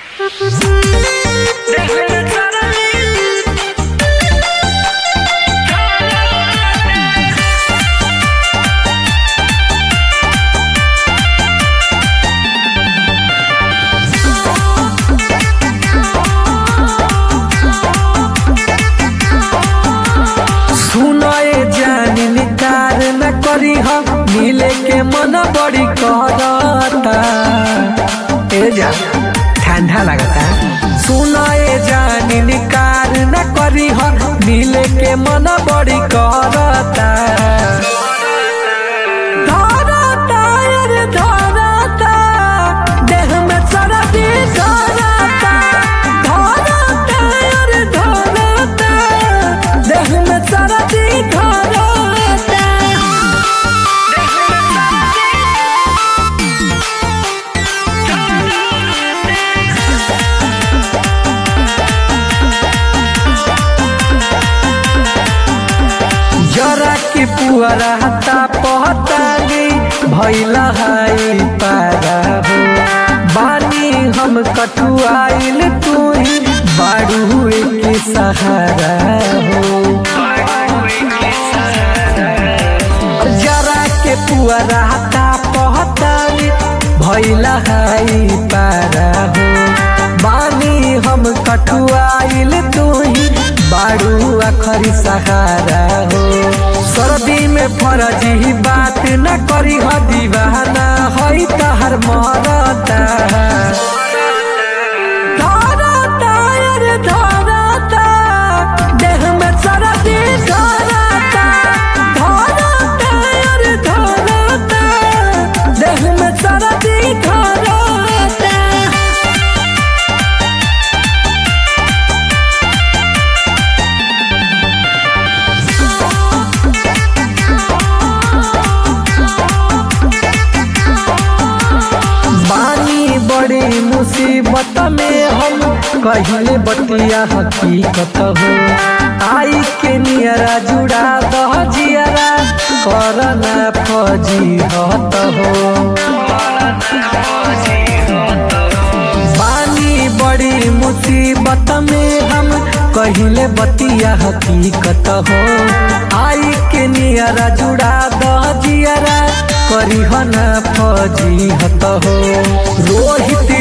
सुनए जानी निकार न करी हम मिले के मन बड़ी करता ए जा ठंडा लगता सुनए जानी निकार न करी हम मिले के मन बड़ी करता धरता यार धरता देह में चरती धरता धरता यार धरता देह में चरती धरता जरा की पुअरा हता पहतानी भैला हाई पारा हो बानी हम कठुआइल तू ही बाड़ू के सहारा हो जरा के पुअरा हता पहतानी भैला हाई पारा हो बानी हम कठुआइल तू ही बाड़ू अखरी सहारा हो सर्दी में फरजी बात न करी ह दीवाना हई तहर मरता धरता यार धरता देह में चरती धरता धरता यार धरता देह में चरती धरता बानी बड़ी मुसीबत में हम कहिले बतिया हकीकत हो आई के नियरा जुड़ा दह जियरा करना फजी हत हो बानी बड़ी मुसीबत में हम कहिले बतिया हकीकत हो आई के नियरा जुड़ा दह जियरा करी न फजी हत हो रोहित